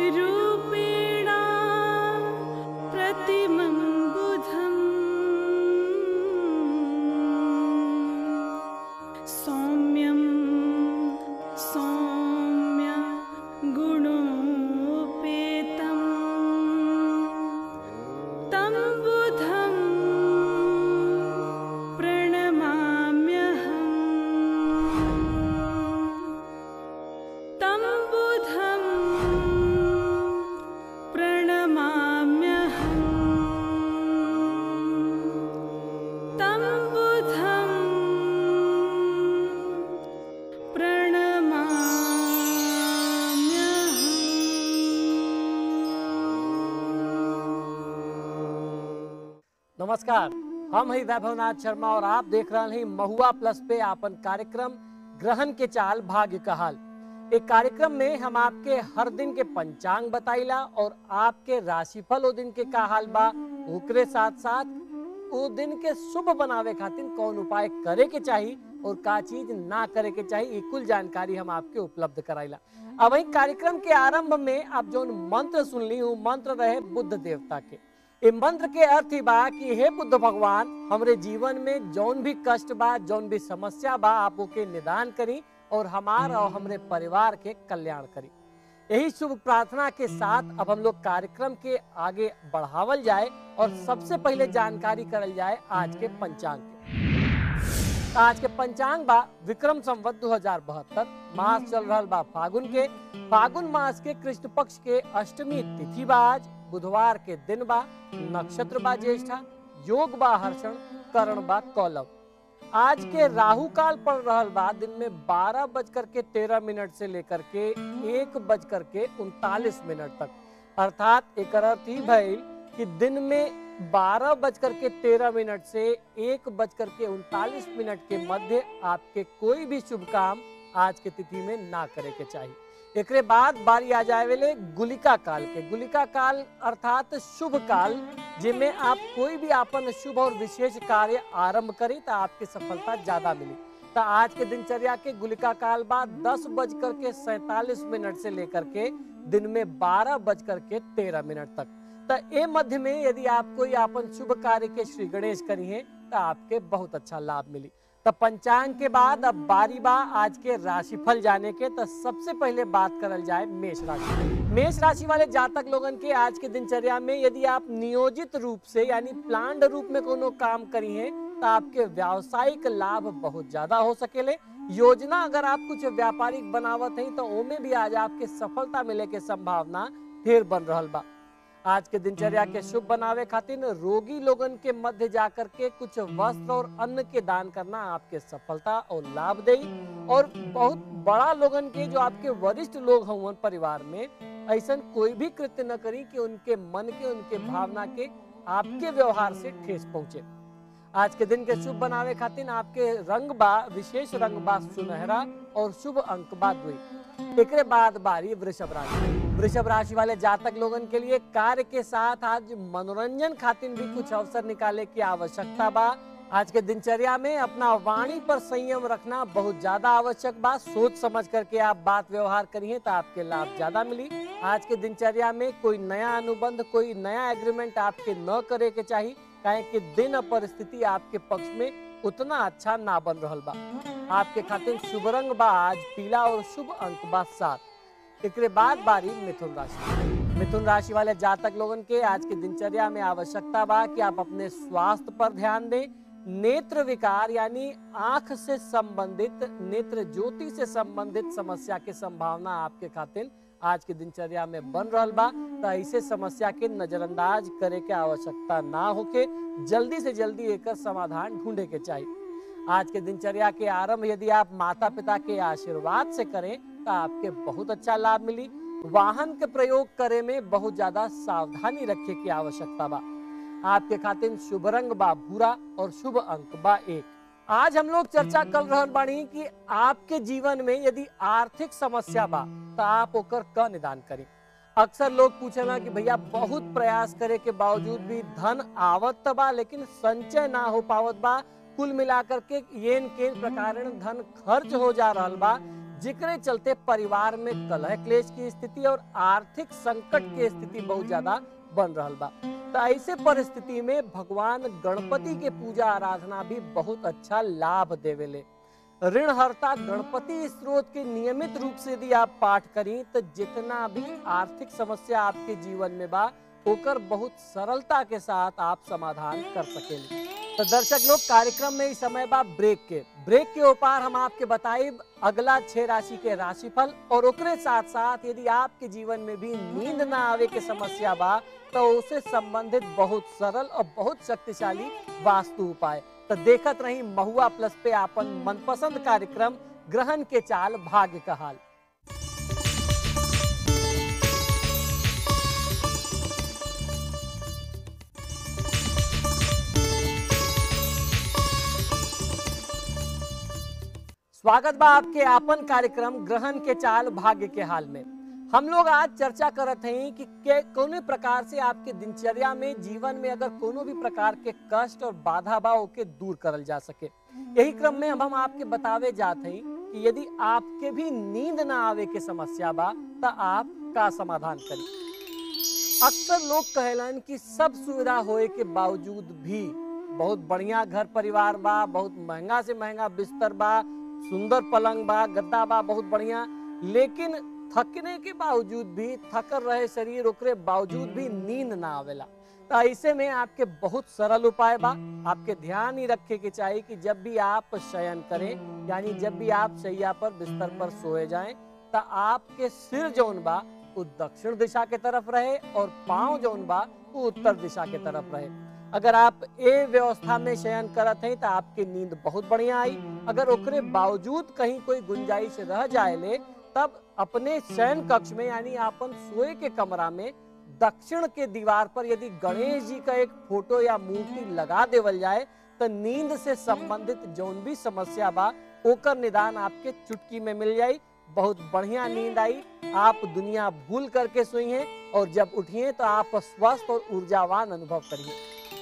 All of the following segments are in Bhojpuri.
रूपेणा प्रतिमं बुधम् सौम्यं सौम्य गुणोपेतम् तं बुधं प्रणमाम्यहम् तं बुधं प्रणमाम्यहम् तं बुधं प्रणमाम्यहम् नमस्कार हम हैं वैभवनाथ शर्मा और आप देख रहे हैं महुआ प्लस पे आपन कार्यक्रम ग्रहण के चाल भाग्य का हाल एक कार्यक्रम में हम आपके हर दिन के पंचांग बताइला और आपके राशिफल ओ दिन के का हाल बा ओकरे साथ साथ ओ दिन के शुभ बनावे खातिर कौन उपाय करे के चाहिए और का चीज ना करे के चाहिए ई कुल जानकारी हम आपके उपलब्ध कराइला अब वही कार्यक्रम के आरंभ में आप जो मंत्र सुन ली हूँ मंत्र रहे बुद्ध देवता के ए मंत्र के अर्थ ही बा कि हे बुद्ध भगवान हमरे जीवन में जौन भी कष्ट बा जौन भी समस्या बा आप ओके निदान करी और हमार और हमरे परिवार के कल्याण करी यही शुभ प्रार्थना के साथ अब हम लोग कार्यक्रम के आगे बढ़ावल जाए और सबसे पहले जानकारी करल जाए आज के पंचांग के आज के पंचांग बा विक्रम संवत दो हजार बहत्तर मास चल रहा बा फागुन के फागुन मास के कृष्ण पक्ष के अष्टमी तिथि बा आज बुधवार के दिन बा नक्षत्र बा ज्येष्ठा योग बा हर्षण करण बा कौलव आज के राहु काल पड़ रहल बा दिन में बारह बजकर के तेरह मिनट से लेकर के एक बजकर के उनतालीस मिनट तक अर्थात एक अर्थ ही भइल कि दिन में बारह बजकर के तेरह मिनट से एक बजकर के उनतालीस मिनट के मध्य आपके कोई भी शुभ काम आज के तिथि में ना करे के चाहिए एकरे बाद बारी आ जाए वेले गुलिका काल के गुलिका काल अर्थात शुभ काल जिनमें आप कोई भी आपन शुभ और विशेष कार्य आरंभ करी तो आपकी सफलता ज्यादा मिली तो आज के दिनचर्या के गुलिका काल बाद दस बजकर के सैतालीस मिनट से लेकर के दिन में बारह बजकर के तेरह मिनट तक तो ए मध्य में यदि आप कोई आपन शुभ कार्य के श्री गणेश करी है तो आपके बहुत अच्छा लाभ मिली तो पंचांग के बाद अब बारी बा आज के राशिफल जाने के तो सबसे पहले बात करल जाए मेष राशि मेष राशि वाले जातक लोगन के आज के दिनचर्या में यदि आप नियोजित रूप से यानी प्लान्ड रूप में कोनो काम करी हैं तो आपके व्यावसायिक लाभ बहुत ज्यादा हो सकेले योजना अगर आप कुछ व्यापारिक बनावत हैं तो ओमे भी आज आपके सफलता मिले के संभावना ढेर बन रहल बा आज के दिनचर्या के शुभ बनावे खातिर रोगी लोगन के मध्य जाकर के कुछ वस्त्र और अन्न के दान करना आपके सफलता और लाभ दे और बहुत बड़ा लोगन के जो आपके वरिष्ठ लोग हों परिवार में ऐसा कोई भी कृत्य न करी कि उनके मन के उनके भावना के आपके व्यवहार से ठेस पहुंचे आज के दिन के शुभ बनावे खातिर आपके रंग बा विशेष रंग बा सुनहरा और शुभ अंक बा दुई एकरे बाद बारी वृषभ राशि वृषभ राशि वाले जातक लोगन के लिए कार्य के साथ आज मनोरंजन खातिर भी कुछ अवसर निकाले की आवश्यकता बा आज के दिनचर्या में अपना वाणी पर संयम रखना बहुत ज्यादा आवश्यक बा सोच समझ करके आप बात व्यवहार करिए तो आपके लाभ ज्यादा मिली आज के दिनचर्या में कोई नया अनुबंध कोई नया एग्रीमेंट आपके न करे के चाहिए काहे कि दिन और परिस्थिति आपके पक्ष में उतना अच्छा ना बन रहल बा आपके खातिर शुभ रंग बा आज पीला और शुभ अंक बा सात एकरे बाद बारी मिथुन राशि मिथुन राशि वाले जातक लोगन के आज की दिनचर्या में आवश्यकता बा कि आप अपने स्वास्थ्य पर ध्यान दें नेत्र विकार यानी आंख से संबंधित नेत्र ज्योति से संबंधित समस्या की संभावना आपके खातिर आज की दिनचर्या में बन रहल बा तो ऐसे समस्या के नजरअंदाज करे के आवश्यकता ना होके जल्दी से जल्दी एकर समाधान ढूंढे के चाहिए आज के दिनचर्या के आरंभ यदि आप माता पिता के आशीर्वाद से करें तो आपके बहुत अच्छा लाभ मिली वाहन के प्रयोग करे में बहुत ज्यादा सावधानी रखे की आवश्यकता बा आपके खातिर शुभ रंग बा भूरा और शुभ अंक बा एक आज हम लोग चर्चा कर रहल बानी कि आपके जीवन में यदि आर्थिक समस्या बा तो आप ओकर क निदान करी अक्सर लोग पूछेला कि भैया बहुत प्रयास करे के बावजूद भी धन आवत त बा लेकिन संचय ना हो पावत बा कुल मिलाकर के येन केन प्रकार धन खर्च हो जा रहल बा जिकरे चलते परिवार में कलह क्लेश की स्थिति और आर्थिक संकट की स्थिति बहुत ज्यादा बन रहल बा तो ऐसे परिस्थिति में भगवान गणपति के पूजा आराधना भी बहुत अच्छा लाभ देवेले ऋणहर्ता गणपति स्रोत के नियमित रूप से यदि आप पाठ करी तो जितना भी आर्थिक समस्या आपके जीवन में बा ओकर बहुत सरलता के साथ आप समाधान कर सकेंगे तो दर्शक लोग कार्यक्रम में इस समय बा ब्रेक के ब्रेक के ऊपर हम आपके बताइब अगला छह राशि के राशिफल और ओकरे साथ साथ यदि आपके जीवन में भी नींद ना आवे के समस्या बा तो उसे संबंधित बहुत सरल और बहुत शक्तिशाली वास्तु उपाय तो देखत रही महुआ प्लस पे आपन मनपसंद कार्यक्रम ग्रहण के चाल भाग्य का हाल स्वागत बा आपके आपन कार्यक्रम ग्रहण के चाल भाग्य के हाल में हम लोग आज चर्चा करत हैं कि के कौने प्रकार से आपके दिनचर्या में जीवन में अगर कोनो भी प्रकार के कष्ट और बाधा बा ओके दूर करल जा सके यही क्रम में अब हम आपके बतावे जाते हैं कि यदि आपके भी नींद ना आवे के समस्या बा तो आप का समाधान करी अक्सर लोग कहलन कि सब सुविधा होए के बावजूद भी बहुत बढ़िया घर परिवार बा बहुत महंगा से महंगा बिस्तर बा सुंदर पलंग बा गद्दा बा बहुत बढ़िया लेकिन थकने के बावजूद भी थकर रहे शरीर ओकरे बावजूद भी नींद ना आवेला तो ऐसे में आपके बहुत सरल उपाय बा आपके ध्यान ही रखे के चाहिए कि जब भी आप शयन करें यानी जब भी आप शैया पर बिस्तर पर सोए जाएं तो आपके सिर जौन बा वो दक्षिण दिशा के तरफ रहे और पांव जौन बा वो उत्तर दिशा के तरफ रहे अगर आप ए व्यवस्था में शयन करत हैं तो आपकी नींद बहुत बढ़िया आई अगर ओकरे बावजूद कहीं कोई गुंजाइश रह जाए ले तब अपने शयन कक्ष में यानी आपन सोए के कमरा में दक्षिण के दीवार पर यदि गणेश जी का एक फोटो या मूर्ति लगा देवल जाए तो नींद से संबंधित जौन भी समस्या बा ओकर निदान आपके चुटकी में मिल जाई बहुत बढ़िया नींद आई आप दुनिया भूल करके सोई हैं और जब उठिए तो आप स्वस्थ और ऊर्जावान अनुभव करिए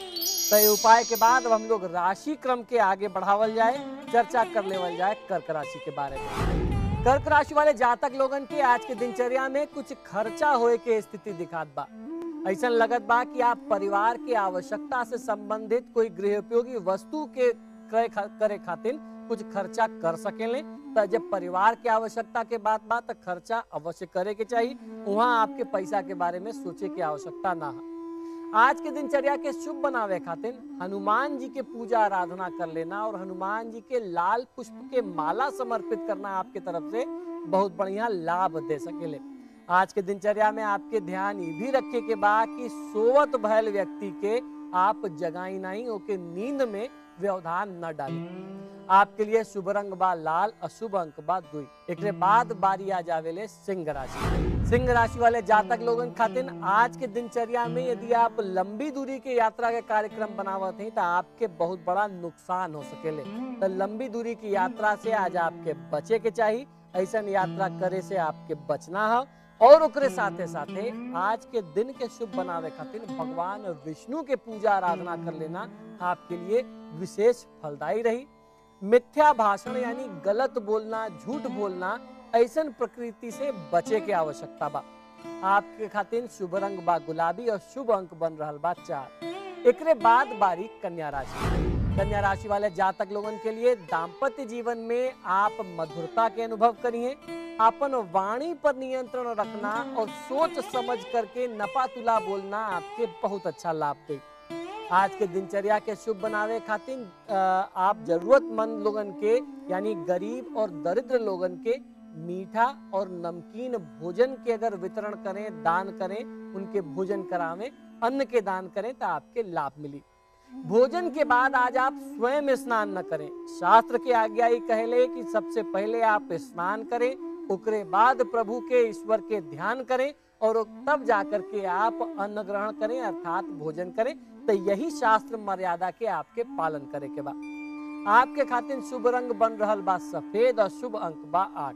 तो ये उपाय के बाद अब हम लोग राशि क्रम के आगे बढ़ावल जाए चर्चा कर लेवल जाए कर्क राशि के बारे में कर्क राशि वाले जातक लोगन के आज के दिनचर्या में कुछ खर्चा होए के स्थिति दिखात बा ऐसा लगत बा कि आप परिवार के आवश्यकता से संबंधित कोई गृह उपयोगी वस्तु के क्रय खा, करे खातिर कुछ खर्चा कर सकेले तो जब परिवार के आवश्यकता के बात बात तो खर्चा अवश्य करे के चाहिए वहाँ आपके पैसा के बारे में सोचे की आवश्यकता ना है आज के दिनचर्या के शुभ बनावे खातिर हनुमान जी के पूजा आराधना कर लेना और हनुमान जी के लाल पुष्प के माला समर्पित करना आपके तरफ से बहुत बढ़िया लाभ दे सकेले आज के दिनचर्या में आपके ध्यान ये भी रखे के बा कि सोवत भयल व्यक्ति के आप जगाई नहीं ओके नींद में व्यवधान न डाली आपके लिए शुभ रंग बा लाल अशुभ अंक बा दुई एक बाद बारी आ जावेले सिंह राशि सिंह राशि वाले जातक लोगन खातिर आज के दिनचर्या में यदि आप लंबी दूरी के यात्रा के कार्यक्रम बनावत हैं तो आपके बहुत बड़ा नुकसान हो सकेले तो लंबी दूरी की यात्रा से आज आपके बचे के चाहिए ऐसा यात्रा करे से आपके बचना है और ओकरे साथे साथे आज के दिन के शुभ बनावे खातिर भगवान विष्णु के पूजा आराधना कर लेना आपके लिए विशेष फलदायी रही मिथ्या भाषण यानी गलत बोलना झूठ बोलना ऐसन प्रकृति से बचे के आवश्यकता बा आपके खातिर शुभ रंग बा गुलाबी और शुभ अंक बन रहल बा चार एकरे बाद बारी कन्या राशि कन्या राशि वाले जातक लोगन के लिए दाम्पत्य जीवन में आप मधुरता के अनुभव करिए अपन वाणी पर नियंत्रण रखना और सोच समझ करके नपा तुला बोलना आपके बहुत अच्छा लाभ दे आज के दिनचर्या के शुभ बनावे खातिर अ, आप जरूरतमंद लोगन के यानी गरीब और दरिद्र लोगन के मीठा और नमकीन भोजन के अगर वितरण करें दान करें उनके भोजन करावें अन्न के दान करें तो आपके लाभ मिली भोजन के बाद आज आप स्वयं स्नान न करें शास्त्र के आज्ञा ही कहले कि सबसे पहले आप स्नान करें ओकरे बाद प्रभु के ईश्वर के ध्यान करें और तब जाकर के आप अन्न ग्रहण करें अर्थात भोजन करें तो यही शास्त्र मर्यादा के आपके पालन करे के बा आपके खातिर शुभ रंग बन रहल बा सफेद और शुभ अंक बा आठ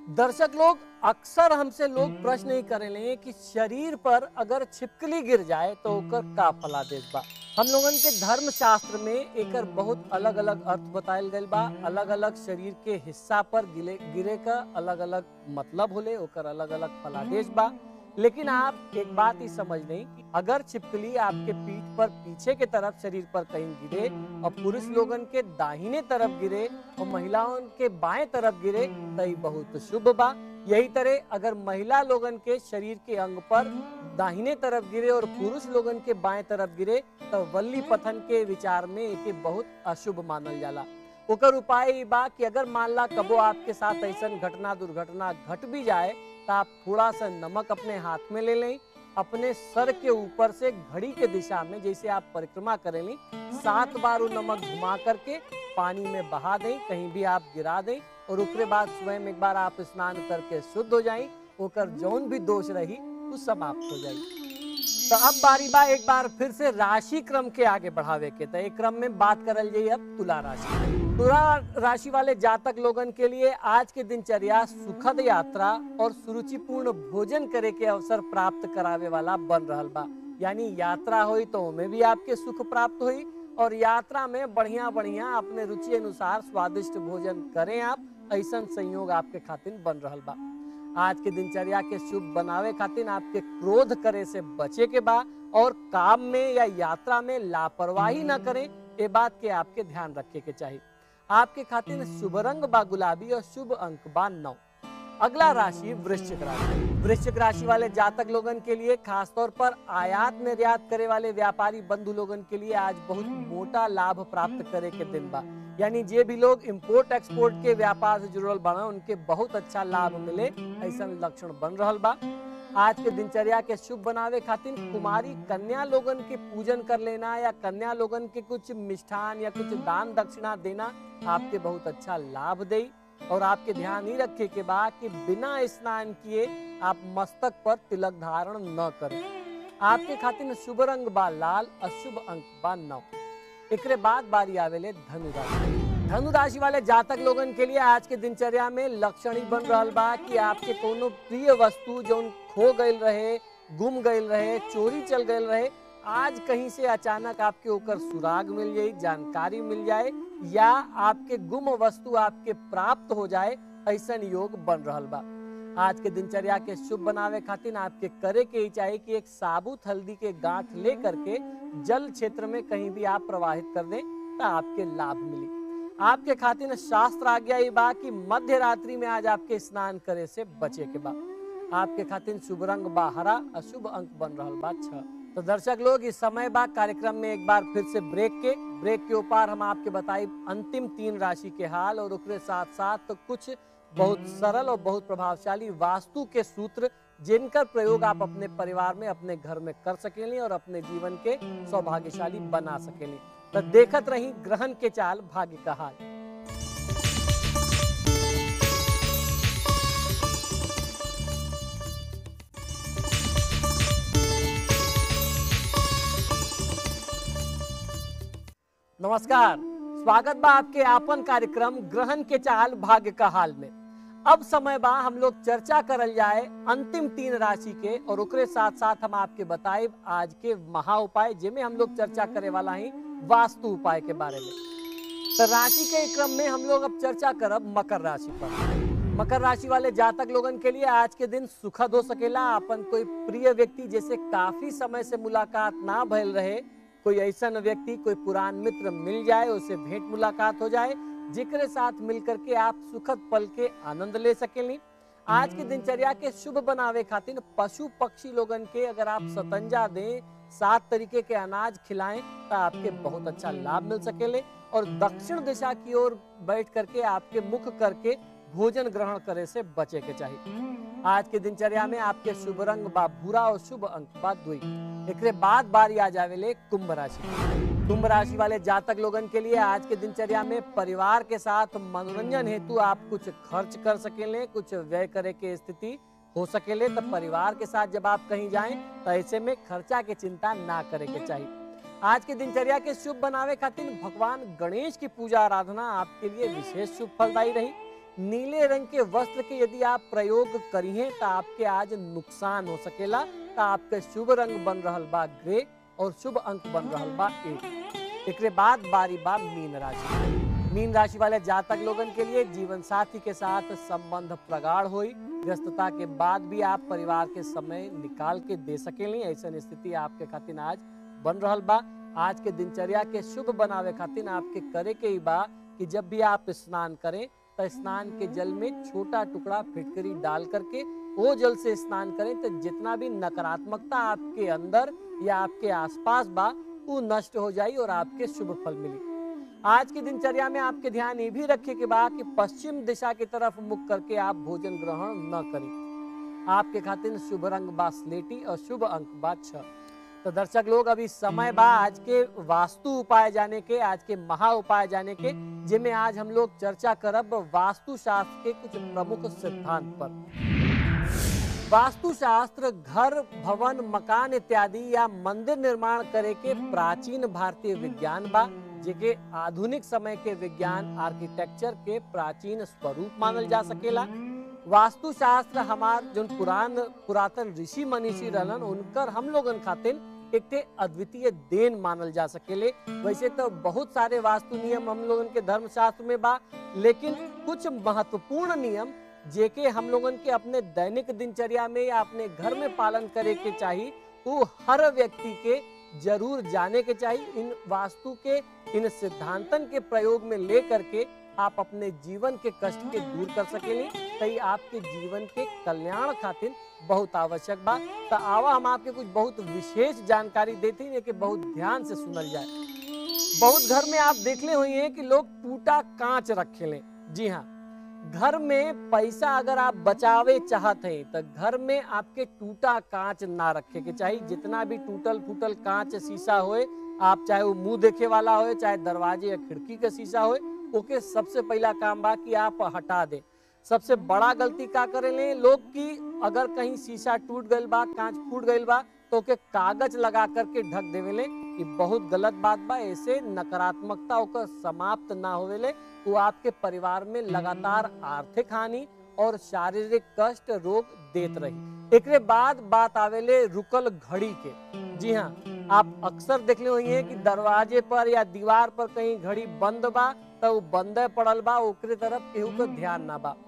दर्शक लोग अक्सर हमसे लोग प्रश्न ही करेले कि शरीर पर अगर छिपकली गिर जाए तो ओकर का फलादेश बा हम लोगन के धर्म शास्त्र में एकर बहुत अलग अलग अर्थ बतायल गइल बा अलग अलग शरीर के हिस्सा पर गिले गिरे का अलग अलग मतलब होले ओकर अलग अलग फलादेश बा लेकिन आप एक बात ही समझ लें कि अगर छिपकली आपके पीठ पर पीछे के तरफ शरीर पर कहीं गिरे और पुरुष लोगन के दाहिने तरफ गिरे और महिलाओं के बाएं तरफ गिरे तो ई बहुत शुभ बा यही तरह अगर महिला लोगन के शरीर के अंग पर दाहिने तरफ गिरे और पुरुष लोगन के बाएं तरफ गिरे तो वल्ली पथन के विचार में एके बहुत अशुभ मानल जाला ओकर उपाय ई बा कि अगर मान ला कबो आपके साथ ऐसा घटना दुर्घटना घट भी जाए तो आप थोड़ा सा नमक अपने हाथ में ले लें अपने सर के ऊपर से घड़ी के दिशा में जैसे आप परिक्रमा करेंगे सात बार वो नमक घुमा करके पानी में बहा दें कहीं भी आप गिरा दें और उसके बाद स्वयं एक बार आप स्नान करके शुद्ध हो जाएं ओकर जौन भी दोष रही वो समाप्त हो जाए तो अब बारी बा एक बार फिर से राशि क्रम के आगे बढ़ावे के तो एक क्रम में बात करल जाइए अब तुला राशि तुला राशि वाले जातक लोगन के लिए आज के दिनचर्या सुखद यात्रा और सुरुचिपूर्ण भोजन करे के अवसर प्राप्त करावे वाला बन रहल बा यानी यात्रा हुई तो उनमें भी आपके सुख प्राप्त हुई और यात्रा में बढ़िया बढ़िया अपने रुचि अनुसार स्वादिष्ट भोजन करें आप ऐसा संयोग आपके खातिर बन रहल बा आज के दिनचर्या के शुभ बनावे खातिर आपके क्रोध करे से बचे के बा और काम में या यात्रा में लापरवाही न करें ये बात के आपके ध्यान रखे के चाहिए आपके खातिर शुभ रंग बा गुलाबी और शुभ अंक बा नौ अगला राशि वृश्चिक राशि वृश्चिक राशि वाले जातक लोगन के लिए खासतौर पर आयात निर्यात करे वाले व्यापारी बंधु लोगन के लिए आज बहुत मोटा लाभ प्राप्त करे के दिन बा यानी जे भी लोग इंपोर्ट एक्सपोर्ट के व्यापार से जुड़ल बना उनके बहुत अच्छा लाभ मिले ऐसा लक्षण बन रहल बा आज के दिनचर्या के शुभ बनावे खातिर कुमारी कन्या लोगन के पूजन कर लेना या कन्या लोगन के कुछ मिष्ठान या कुछ दान दक्षिणा देना आपके बहुत अच्छा लाभ दे और आपके ध्यान ही रखे के बाद कि बिना स्नान किए आप मस्तक पर तिलक धारण न करें आपके खातिर शुभ रंग बा लाल अशुभ अंक बा नौ एकरे बाद बारी आवेले धनु राशि धनु राशि वाले जातक लोगन के लिए आज के दिनचर्या में लक्षण ही बन रहल बा कि आपके कोनो प्रिय वस्तु जो खो गईल रहे गुम गईल रहे चोरी चल गईल रहे आज कहीं से अचानक आपके ऊपर सुराग मिल जाए जानकारी मिल जाए या आपके गुम वस्तु आपके प्राप्त हो जाए ऐसा योग बन रहल बा आज के दिनचर्या के शुभ बनावे खातिर आपके करे के ही चाहिए कि एक साबुत हल्दी के गांठ ले करके जल क्षेत्र में कहीं भी आप प्रवाहित कर दें तो आपके लाभ मिली आपके खातिर शास्त्र आज्ञा ये बा कि मध्य रात्रि में आज आपके स्नान करे से बचे के बा आपके खातिर शुभ रंग बा हरा अशुभ अंक बन रहल बा छह तो दर्शक लोग इस समय बाद कार्यक्रम में एक बार फिर से ब्रेक के ब्रेक के ऊपर हम आपके बताई अंतिम तीन राशि के हाल और उसके साथ साथ तो कुछ बहुत सरल और बहुत प्रभावशाली वास्तु के सूत्र जिनका प्रयोग आप अपने परिवार में अपने घर में कर सकेली और अपने जीवन के सौभाग्यशाली बना सकेली तो देखत रही ग्रहण के चाल भाग्य का हाल नमस्कार स्वागत बा आपके आपन कार्यक्रम ग्रहण के चाल भाग्य का हाल में अब समय बा हम लोग चर्चा करल जाए अंतिम तीन राशि के और ओकरे साथ साथ हम आपके बताए आज के महा उपाय जिनमें हम लोग चर्चा करे वाला ही वास्तु उपाय के बारे में तो राशि के क्रम में हम लोग अब चर्चा करब मकर राशि पर मकर राशि वाले जातक लोगन के लिए आज के दिन सुखद हो सकेला अपन कोई प्रिय व्यक्ति जैसे काफी समय से मुलाकात ना भइल रहे कोई ऐसा व्यक्ति कोई पुरान मित्र मिल जाए उससे भेंट मुलाकात हो जाए जिक्र साथ मिलकर के आप सुखद पल के आनंद ले सकेली आज की दिनचर्या के शुभ बनावे खातिर पशु पक्षी लोगन के अगर आप सतंजा दें सात तरीके के अनाज खिलाएं तो आपके बहुत अच्छा लाभ मिल सकेले और दक्षिण दिशा की ओर बैठ करके आपके मुख करके भोजन ग्रहण करे से बचे के चाहिए आज के दिनचर्या में आपके शुभ रंग बा भूरा और शुभ अंक बा दुई एकरे बाद बारी आ जावेले कुंभ राशि कुंभ राशि वाले जातक लोगन के लिए आज के दिनचर्या में परिवार के साथ मनोरंजन हेतु आप कुछ खर्च कर सकेले कुछ व्यय करे के स्थिति हो सकेले तो परिवार के साथ जब आप कहीं जाएं तो ऐसे में खर्चा के चिंता ना करे के चाहिए आज के दिनचर्या के शुभ बनावे खातिर भगवान गणेश की पूजा आराधना आपके लिए विशेष शुभ फलदायी रही नीले रंग के वस्त्र के यदि आप प्रयोग करिए तो आपके आज नुकसान हो सकेला तो आपके शुभ रंग बन रहल बा ग्रे और शुभ अंक बन रहल बा एक एकरे बाद बारी बा मीन राशि मीन राशि वाले जातक लोगन के लिए जीवन साथी के साथ संबंध प्रगाढ़ हुई व्यस्तता के बाद भी आप परिवार के समय निकाल के दे सकेली ऐसा स्थिति आपके खातिर आज बन रहल बा आज के दिनचर्या के शुभ बनावे खातिर आपके करे के ही बा कि जब भी आप स्नान करें तो स्नान के जल में छोटा टुकड़ा फिटकरी डाल करके वो जल से स्नान करें तो जितना भी नकारात्मकता आपके अंदर या आपके आसपास बा वो नष्ट हो जाई और आपके शुभ फल मिली आज की दिनचर्या में आपके ध्यान ये भी रखे के बा कि पश्चिम दिशा की तरफ मुख करके आप भोजन ग्रहण न करें आपके खातिर शुभ रंग बा स्लेटी और शुभ अंक बा छह तो दर्शक लोग अभी समय बा आज के वास्तु उपाय जाने के आज के महा उपाय जाने के जिनमें आज हम लोग चर्चा करब वास्तु शास्त्र के कुछ प्रमुख सिद्धांत पर वास्तु शास्त्र घर भवन मकान इत्यादि या मंदिर निर्माण करे के प्राचीन भारतीय विज्ञान बा जेके आधुनिक समय के विज्ञान आर्किटेक्चर के प्राचीन स्वरूप मानल जा सकेला वास्तु शास्त्र हमार जो पुरान पुरातन ऋषि मनीषी रहलन उनकर हम लोगन खातिर एक ते अद्वितीय देन मानल जा सकेले वैसे तो बहुत सारे वास्तु नियम हम लोगन के धर्म शास्त्र में बा लेकिन कुछ महत्वपूर्ण नियम जेके हम लोगन के अपने दैनिक दिनचर्या में या अपने घर में पालन करे के चाहिए वो हर व्यक्ति के जरूर जाने के चाहिए इन वास्तु के इन सिद्धांतन के प्रयोग में ले करके आप अपने जीवन के कष्ट के दूर कर सकेली तई आपके जीवन के कल्याण खातिर बहुत आवश्यक बा तो आवा हम आपके कुछ बहुत विशेष जानकारी देते हैं कि बहुत ध्यान से सुनल जाए बहुत घर में आप देखले हुए हैं कि लोग टूटा कांच रखे ले जी हाँ घर में पैसा अगर आप बचावे चाहते हैं तो घर में आपके टूटा कांच ना रखे के चाहिए जितना भी टूटल फूटल कांच शीशा होए आप चाहे वो मुंह देखे वाला होए चाहे दरवाजे या खिड़की का शीशा होए ओके सबसे पहला काम बा कि आप हटा दे सबसे बड़ा गलती का करे ले लोग कि अगर कहीं शीशा टूट गईल बा कांच फूट गईल बा तो ओके कागज लगा करके ढक देवेले ये बहुत गलत बात बा ऐसे नकारात्मकता ओकर समाप्त ना होवेले वो आपके परिवार में लगातार आर्थिक हानि और शारीरिक कष्ट रोग देत रही एकरे बाद बात आवेले रुकल घड़ी के जी हाँ आप अक्सर देखले हुई हैं कि दरवाजे पर या दीवार पर कहीं घड़ी बंद बा तो वो बंद पड़ल बा ओकरे तरफ केहू को ध्यान ना बा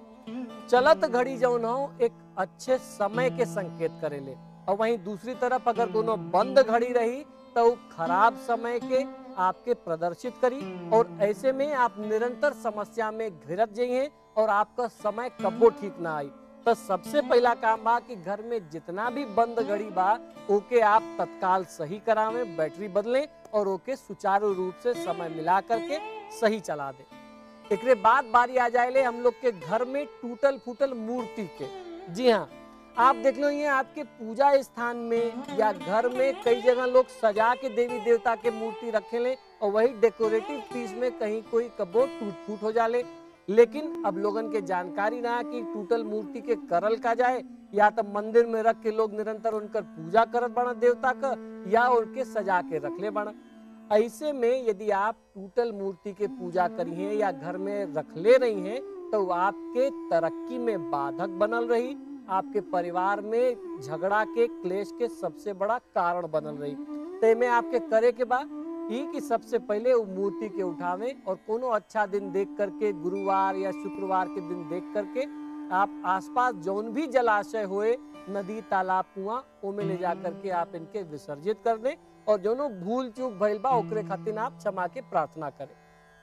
चलत घड़ी जौन हो एक अच्छे समय के संकेत करेले और वहीं दूसरी तरफ अगर दोनों बंद घड़ी रही तो वो खराब समय के आपके प्रदर्शित करी और ऐसे में आप निरंतर समस्या में घिरत जाइए और आपका समय कबो ठीक ना आई तो सबसे पहला काम बा कि घर में जितना भी बंद घड़ी बा ओके आप तत्काल सही करावें बैटरी बदलें और ओके सुचारू रूप से समय मिला करके सही चला दें एकरे बाद बारी आ जाए हम लोग के घर में टूटल फूटल मूर्ति के जी हाँ आप देख लो ये आपके पूजा स्थान में या घर में कई जगह लोग सजा के देवी देवता के मूर्ति रखे ले और वही डेकोरेटिव पीस में कहीं कोई कबो टूट फूट हो जाले लेकिन अब लोगन के जानकारी ना कि टूटल मूर्ति के करल का जाए या तो मंदिर में रख के लोग निरंतर उनकर पूजा करत बना देवता का या उनके सजा के रख ले बना ऐसे में यदि आप टूटल मूर्ति के पूजा करी हैं या घर में रख ले रही हैं तो आपके तरक्की में बाधक बनल रही आपके परिवार में झगड़ा के क्लेश के सबसे बड़ा कारण बनल रही ते में आपके करे के बाद ही कि सबसे पहले वो मूर्ति के उठावे और कोनो अच्छा दिन देख करके गुरुवार या शुक्रवार के दिन देख करके आप आसपास जौन भी जलाशय हुए नदी तालाब कुआं ओमे ले जा करके आप इनके विसर्जित कर दें और जोनो भूल चूक भइल बा ओकरे खातिर आप क्षमा के प्रार्थना करें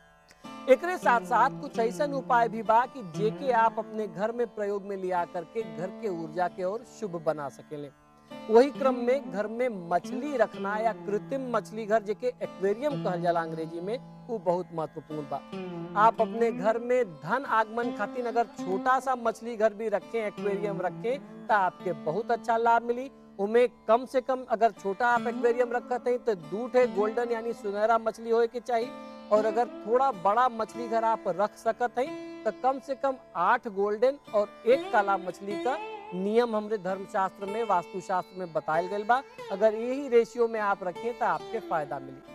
एकरे साथ साथ कुछ ऐसा उपाय भी बा कि जेके आप अपने घर में प्रयोग में लिया करके घर के ऊर्जा के और शुभ बना सकेले वही क्रम में घर में मछली रखना या कृत्रिम मछली घर जेके एक्वेरियम कहल जाला अंग्रेजी में वो बहुत महत्वपूर्ण बा आप अपने घर में धन आगमन खातिर अगर छोटा सा मछली घर भी रखें एक्वेरियम रखें तो आपके बहुत अच्छा लाभ मिली उमें कम से कम अगर छोटा आप एक्वेरियम रखते हैं तो दूध है गोल्डन यानी सुनहरा मछली होए के चाहिए और अगर थोड़ा बड़ा मछली घर आप रख सकत हैं तो कम से कम आठ गोल्डन और एक काला मछली का नियम हमरे धर्म शास्त्र में वास्तु शास्त्र में बतायल गया बा अगर यही रेशियो में आप रखें तो आपके फायदा मिली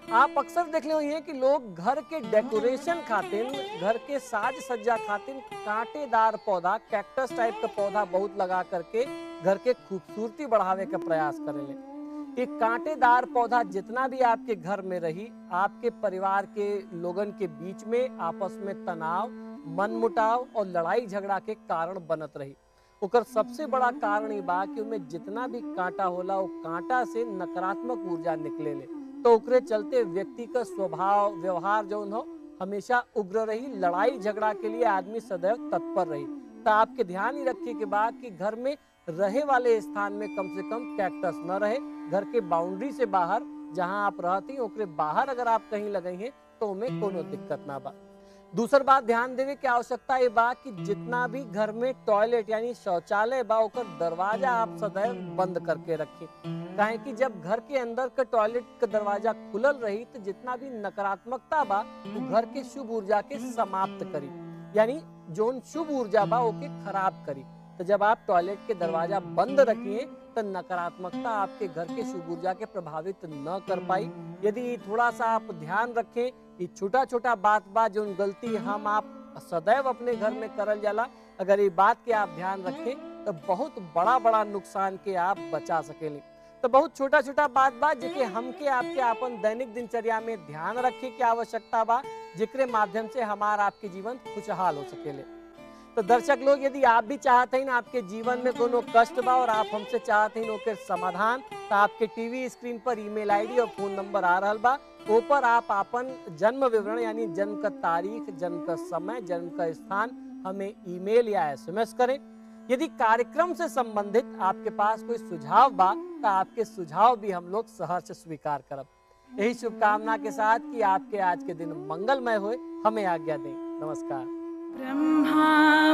आप अक्सर देखले हुई हैं कि लोग घर के डेकोरेशन खातिर घर के साज सज्जा खातिर कांटेदार पौधा कैक्टस टाइप का पौधा बहुत लगा करके घर के खूबसूरती बढ़ावे का प्रयास करेले एक कांटेदार पौधा जितना भी आपके घर में रही आपके परिवार के लोगन के बीच में आपस में तनाव मनमुटाव और लड़ाई झगड़ा के कारण बनत रही ओकर सबसे बड़ा कारण ई बा कि उमें जितना भी कांटा होला वो कांटा से नकारात्मक ऊर्जा निकले ले तो ओकरे चलते व्यक्ति का स्वभाव व्यवहार जौन हो हमेशा उग्र रही लड़ाई झगड़ा के लिए आदमी सदैव तत्पर रही तो आपके ध्यान ही रखिए के बाद कि घर में रहे वाले स्थान में कम से कम कैक्टस न रहे घर के बाउंड्री से बाहर जहां आप रहती ओकरे बाहर अगर आप कहीं लगाई हैं तो उमें कोनो दिक्कत ना बा दूसर बात ध्यान देवे की आवश्यकता ये बा कि जितना भी घर में टॉयलेट यानी शौचालय बा ओकर दरवाजा आप सदैव बंद करके रखें काहे कि जब घर के अंदर का टॉयलेट का दरवाजा खुलल रही तो जितना भी नकारात्मकता बा वो घर के शुभ ऊर्जा के समाप्त करी यानी जोन शुभ ऊर्जा बा ओके खराब करी तो जब आप टॉयलेट के दरवाजा बंद रखिए तो नकारात्मकता आपके घर के शुभ ऊर्जा के प्रभावित न कर पाई यदि थोड़ा सा आप ध्यान रखें ये छोटा छोटा बात बा जो गलती हम आप सदैव अपने घर में करल जाला अगर ये बात के आप ध्यान रखें तो बहुत बड़ा बड़ा नुकसान के आप बचा सकेली तो बहुत छोटा छोटा बात बा जेके हमके आपके अपन दैनिक दिनचर्या में ध्यान रखे की आवश्यकता बा जेकरे माध्यम से हमार आपके जीवन खुशहाल हो सकेले तो दर्शक लोग यदि आप भी चाहते हैं आपके जीवन में कोनो कष्ट बा और आप हमसे चाहते हैं ओकर समाधान तो आपके टीवी स्क्रीन पर ईमेल आईडी और फोन नंबर आ रहा बा ऊपर आप अपन जन्म विवरण यानी जन्म का तारीख जन्म का समय जन्म का स्थान हमें ईमेल या एसएमएस करें यदि कार्यक्रम से संबंधित आपके पास कोई सुझाव बा तो आपके सुझाव भी हम लोग सहर्ष स्वीकार करब यही शुभकामना के साथ कि आपके आज के दिन मंगलमय होए हमें आज्ञा दें नमस्कार ब्रह्मा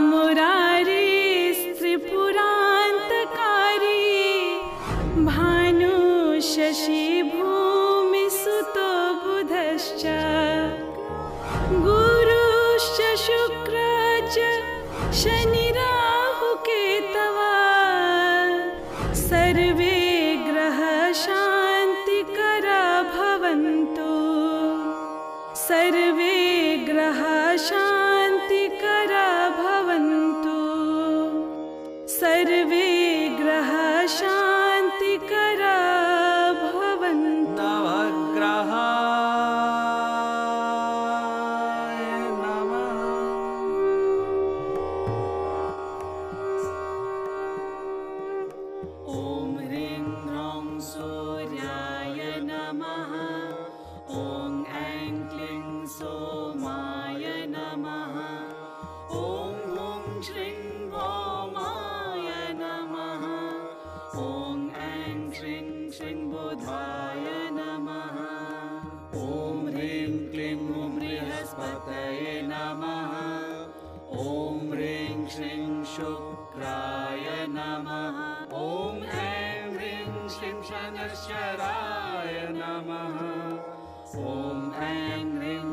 मुरारी त्रिपुरान्तकारी भानु शशि भूमि सुतो बुधश्च गुरुश्च शुक्र च शनिराहुकेतवा सर्वे ग्रह शान्तिकरा भवन्तु सर्वे ग्रहा शान्तिकरा भवन्तु सर्वे ग्रहा शान्तिकरा भवन्तु नवग्रहाय नमः ॐ ह्रीं ह्रौं सूर्याय नमः ॐ ऐं क्लीं सोमाय नमः ॐ हुं श्रीं भौमाय नमः ॐ ऐं श्रीं श्रीं बुधाय नमः ॐ ह्रीं क्लीं बृहस्पतये नमः ॐ ह्रीं श्रीं शुक्राय नमः ॐ ऐं ह्रीं श्रीं शनश्चराय नमः ॐ ऐं ह्रीं